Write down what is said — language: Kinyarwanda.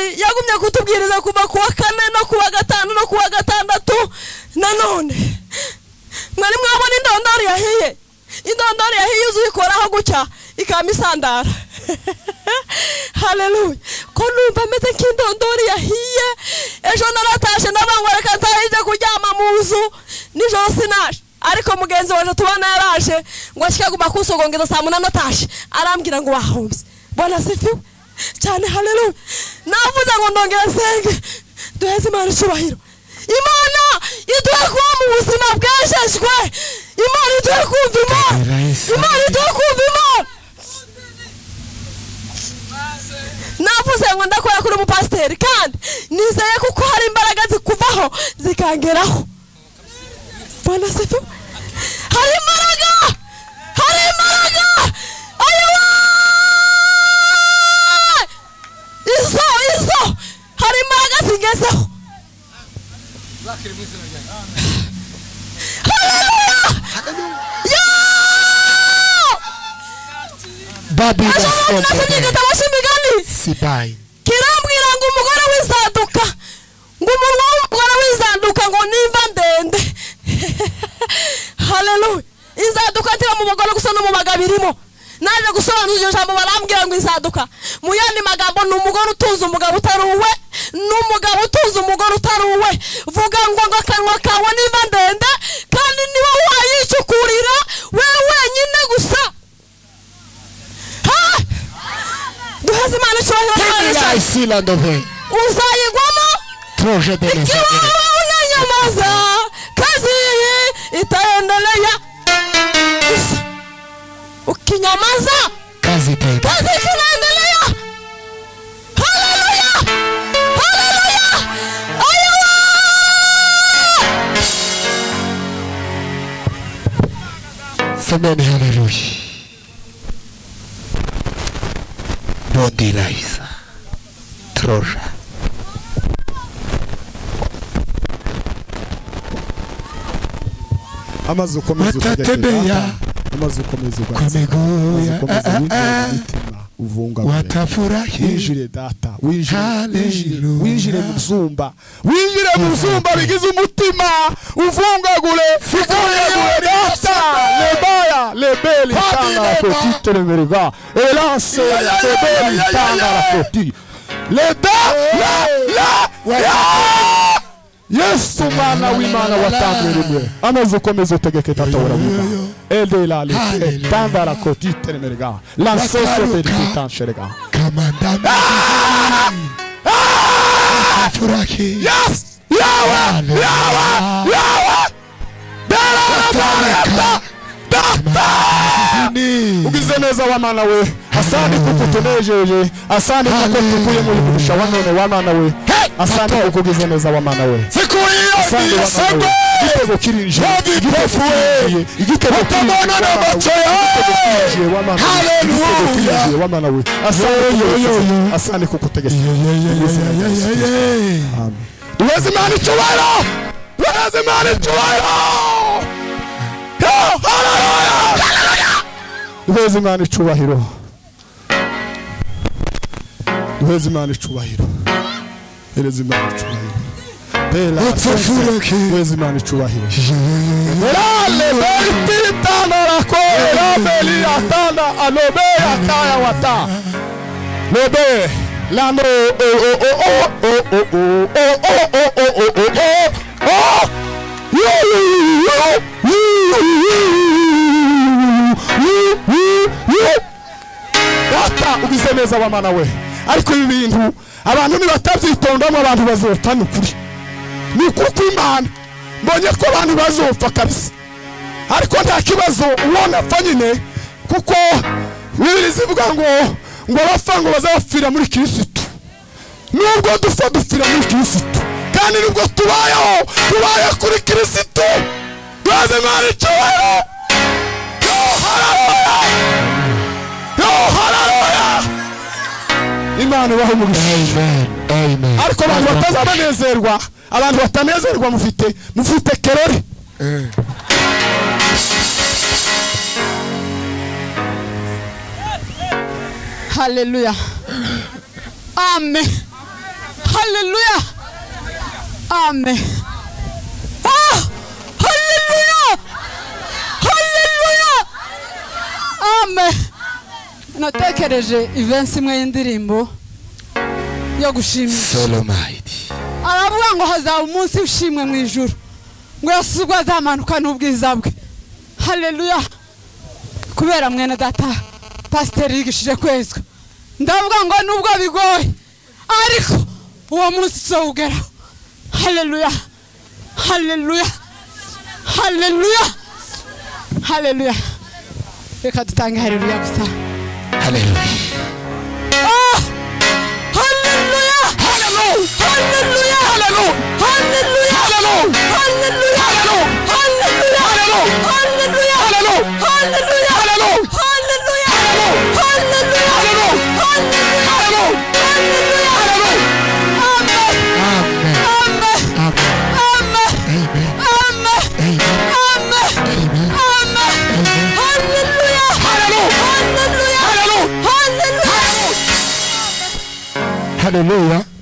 yagumye kutubwiriza kuva ku wa kane no ku wa gatanu no ku wa gatandatu nanone mwari mwabona indondoro yahiye indondoro yahiye uzikoraho gutya ikaba isandara hareruye ko numva ameze nk'indondori yahiye ejo naratashe n'abantu reka ntarinde kuryama mu nzu nijoro sinaje ariko mugenzi waje tubona yaraje ngo akigaguma kusogongeza saa munani atashe arambwira ngo wahombye bona sifiwe cyane hareruye navuze ngo ndongere nsenge duheze imana icyubahiro imana iduhe kuba mu buzima bwejejwe imana iduhe kumva imana imana iduhe kumva imana navuze ngo ndakora kuri umupasiteri kandi nizeye kuko hari imbaraga zikuvaho zikangeraho mbona sifu hari imbaraga hari imbaraga ayoba izo izo hari imbaraga zigezeho Babila ashobora kunasomya igitabo cy'imigani Sibai. kirambwira ngo umugore w'inzaduka ngo umunwa w'umugore w'inzaduka ngo nimva ndende hareruye inzaduka ntiba mu bagore gusa no mu bagabo irimo naje gusobanura iryo jambo barambwira ngo inzaduka mu yandi magambo ni umugore utunze umugabo utari uwe n'umugabo utunze umugore utari uwe vuga ngo ngo akanwa kawe nimva ndende kandi niba wayicukurira we wenyine gusa ha duheze imana icyubahiro Tell me twahesha thy seal on the way. uzayigwamo Troje de les ikiwa Aguilera. unanyamaza kazi hii itaendelea Isa. ukinyamaza Kazi tena. kazi kinaendelea haleluya haleluya ayowa Semeni haleluya. No delays. Troja. amaze ukomeza ukajya Watatembea. kuyata, amaze ukomeza Kwa ugaseka miguu amaze ya ukomeza ah, winjira ah, mu mitima uvungabure watafurahi winjire data winjire winjire Hallelujah. winjire mu byumba winjire mu byumba bigize umutima uvungagure uvungagure data lebaya lebeli tangara koti teremerega elase lebeli tangara koti leda la la ya yesu umwana w'imana watangwe rimwe amaze ukomeza utegeke data uravuga edelali Hallelujah. tangara koti teremerega lansoso verifitanshirega kamandami. Watafurahi. Yes! Yawa! Hallelujah. Yawa! Yawa! Wataweka. Zini. ugize neza wamana we asandi kuko utunejeje asandi kuko tukuye muri kurusha wanone wamana we asandi kuko ugize neza wamana we Siku hiyo asandi wamana we igitego kirinjiye igitego kirinjiye igitego Watabona na macho kirinjiye wamana we igitego Hallelujah. kirinjiye wamana we asandi kuko asandi kuko utegetse Amen. Tuweze imana icyubahiro tuweze imana icyubahiro duheze imana icubahiro duheze imana icubahiro duheze imana icubahiro Bela, Upfufureke. duheze imana icubahiro Lebe, lano, o, o, o, o, o, o, o, o, o, o, o, o, o, o, o. Yo, yo, yo, yo, yo, yo, yo. Data, ugize neza wamana we ariko ibi bintu abantu nibatabyitondamo abantu bazopfa ni ukuri ni ukuri kw'imana mbonye ko abantu bazopfa kabisa ariko nta kibazo ubona apfa nyine kuko bibiri zivuga ngo ngo abapfa ngo bazapfira muri kirisitu nubwo dupfa dupfira muri kirisitu kandi nubwo tubayeho tubaye kuri kirisitu duhaze imana icyubahiro yo hararoya yo hararoya imana ibaho umugisha Amen, amen. ariko abantu batazabanezerwa abantu batanezerwa mufite mufite kerori haleluya amen haleluya amen ah haleluya haleluya amen natekereje ivensi imwe y'indirimbo yo gushimisha solomide aravuga ngo hazaba umunsi ushimwe mu ijuru ngo yesu ubwo azamanuka n'ubwiza bwe hareruya kubera mwene data pasiteri yigishije kwezwa ndavuga ngo nubwo bigoye ariko uwo munsi tuzawugeraho hareruya hareruya hareruya hareruya reka dutange hareruya gusa haleluya Ah! Halleluja! Halleluja! Halleluja! Halleluja! Halleluja! Halleluja! Halleluja! Halleluja! Halleluja! Halleluja! Halleluja! Amen! Amen! Amen! amen amen amen Amen! amen Amen! amen Amen! Halleluja! Halleluja! Halleluja! haleluya